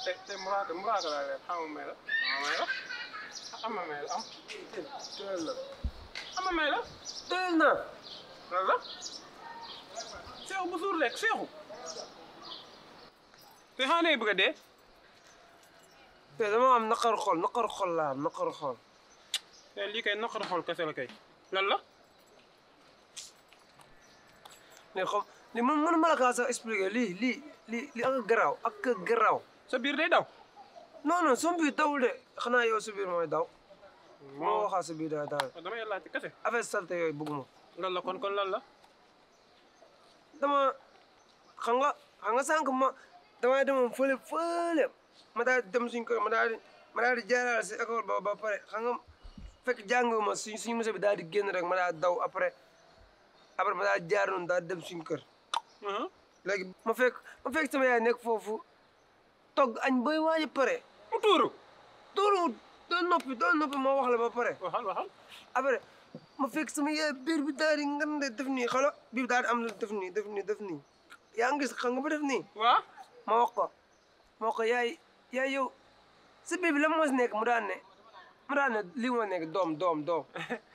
te te muraaka muraaka laa leen xama may la xama may la xama may la am teel na xama may la teel na lan la seexu bu suur rek seexu te xanaa nee bëgg a dee te dama am naqaru xol naqaru xol laa am naqaru xol te lii kay naqar xool kese la kay lan la mais xam li man mënu ma la kaa sax expliquer lii lii lii lii ak garaaw ak garaaw sa biir day daw non non sama biir dawul de xanaa yow sa biir mooy daw moo moo waxaa sa biir daal daal damay laajte kese affaire salte yooyu bëgguma lan la kon kon lan la dama xam nga xam nga sànq ma damaa demoon fële fële ma daal di dem suñ kër ma daal di ma daal di jaaraale si école ba ba pare xam nga fekk jànguma suñ suñu monsieur bi daal di génn rek ma daal di daw après après ma daal di jaar noonu daal di dem suñ kër ah léegi ma fekk ma fekk sama yaay nekk foofu togg añ bay waaj a pare mu tuuru tuuru doon noppi doon noppi ma wax la ba pare waxal waxal après ma fekk sama yaay biir bi daal di ngande def nii xala biir bi daal di am lu def nii def nii def nii yaa ngi gis xam nga ba def nii waa ma wax ko ma wax ko yaay yaay yow sa biir bi la moo si nekk mu daan ne mu daan ne lii moo nekk doom doom doom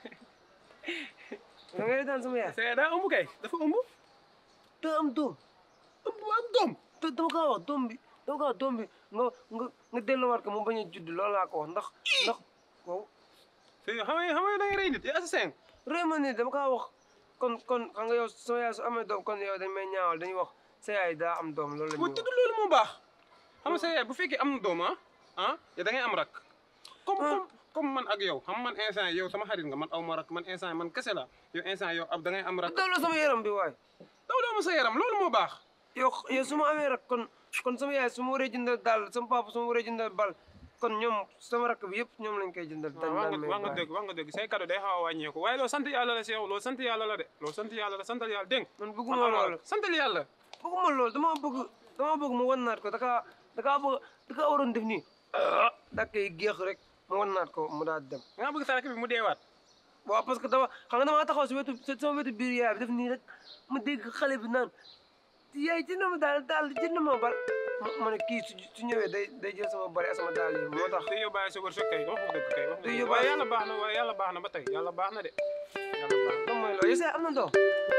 da ngay daan sama yaay c'est daa ëmb kay dafa ëmb te am doom ëmb ak doom te dama kaa wax doom bi dama kaa wax doom bi nga nga nga delloowaat ko mu bañ a judd loolu laa ko wax ndax ndax wow c'est xam nga xam nga da ngay rey nit yaa assassin réew ma nii dama kaa wax kon kon xam nga yow sama yaay su amee doom kon yow dañ may ñaawal dañuy wax sa yaay daa am doom loolu la bu ñuy dëgg wax loolu moo baax xam nga sa yaay bu fekkee am na doom ah ah yow da ngay am rak comme comme comme man ak yow xam man instant yow sama xarit nga man aw ma rak man instant man kese la yow instant yow ab da ngay am rak daw la sama yaram bi waay daw doo ma sa yaram loolu moo baax yow yow su ma amee rak kon kon sama yaay su ma waree jëndal daal sama papa su ma waree jëndal bal kon ñoom sama rakk bi yëpp ñoom lañ koy jëndal. dañ wax daan nga may wax nga bàyyi. dëgg wax nga dëgg say cadeau day xaw a wàññeeku waaye loolu sant yàlla la si yow loolu sant yàlla la de loolu sant yàlla la santal yàlla dégg nga man bëgguma loolu santal yàlla bëgguma loolu dama bëgg dama bëgg mu wan naat ko da kaa da kaa bëgg da kaa waroon def nii da koy géex rek mu wan naat ko mu daal di dem. nga bëgg sa rakk bi mu deewaat waaw parce que dama xam nga damaa taxaw si wetu sama wetu biir yaay bi def nii rek ma dégg xale bi naan yaay jënd ma daal daal jënd ma bal ma ma ne kii su su ñëwee day day jël sama bari ak sama daal yi moo tax. day yóbbaale sa wërsëg kay wax nga dëgg kay wax nga Day dëgg yóbbaale- waaye yàlla baax na waaye yàlla baax na ba tey yàlla baax na de yàlla baax na lan mooy loolu yow am na doom.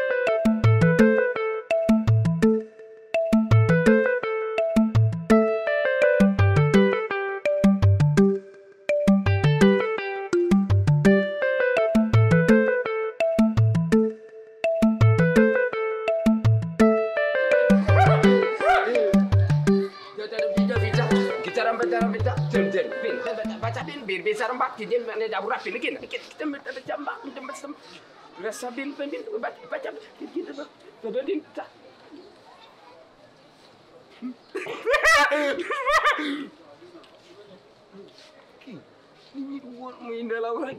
Kita rambat rambat jam jam bin baca bin bir bisa rambat kijin mana dah berat bin lagi kita kita ada jambak kita macam rasa bin bin bin baca baca kita tu tu din ta Ini buat main dalam orang.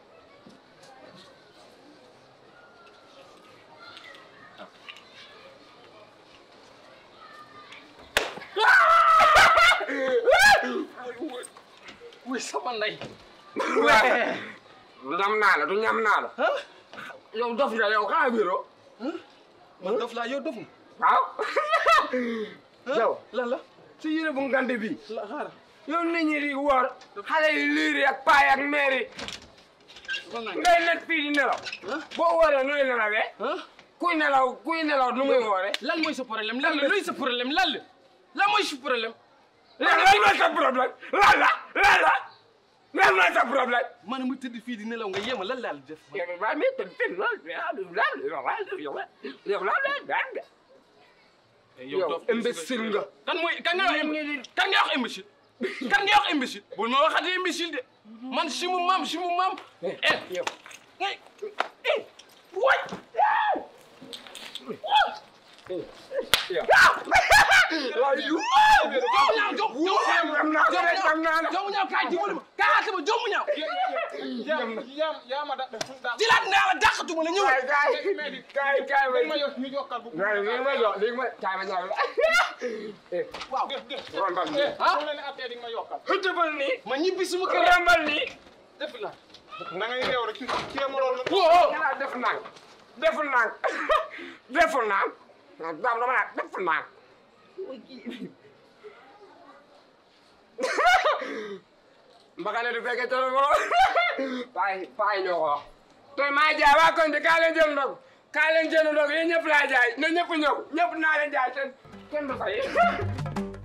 Wih sama lay. Ñam naa la du ñam naa la. yow dof nga yow xaa biro. man dof laa yow dof nga waaw. yow lan la si yére bu ngande bi. la xaaral yow nit ñi di woor. xale yi liiri ak paay ak meeri. ngay nekk fii di nelaw. boo wooree nooy nelawee. kuy nelaw kuy nelaw nu muy wooree. lan mooy sa problème lan la luy sa problème lan la lan mooy sa problème lan lan mooy sa problème lan la lan la lan mooy sa problème. man mu tëdd fii di nelaw nga yéema lan laa la def yow maa ngi tëdd fii lool yow yow imbécile nga. kan mooy kan nga wax im- kan nga wax imbécile kan nga wax imbécile bul ma waxati imbécile de man si mu maam si mu maam eh yow. eh eh waay jomu ñaaw jom am naa ko rek am naa la. jomu ñaaw kaay dimbali ma kaay àtte ma jomu ñaaw yaa yaa ma da da jilaat naa la dàqatuma la ñëwal kaay kaay kaay ma yo ñu jokkal bu waaye li ma jox li ma kaay ma ñaaw la. waaw rombal nii. ah mu leen attee di nga ma yokkal xëjëfal nii. ma ñibbi suma kër rombal nii. def la na ngay réew rek ci ma loolu woo nga def nang deful nang deful nang daam dama naan deful nang mbaxane du fekkee coro boro paay paay ñoo ko wax tey maa jaay waa koñ bi kaa leen jël ndog kaa leen jël ndog yéen ñëpp laa jaay na ñëpp ñëw ñëpp naa leen jaay ten kenn du fay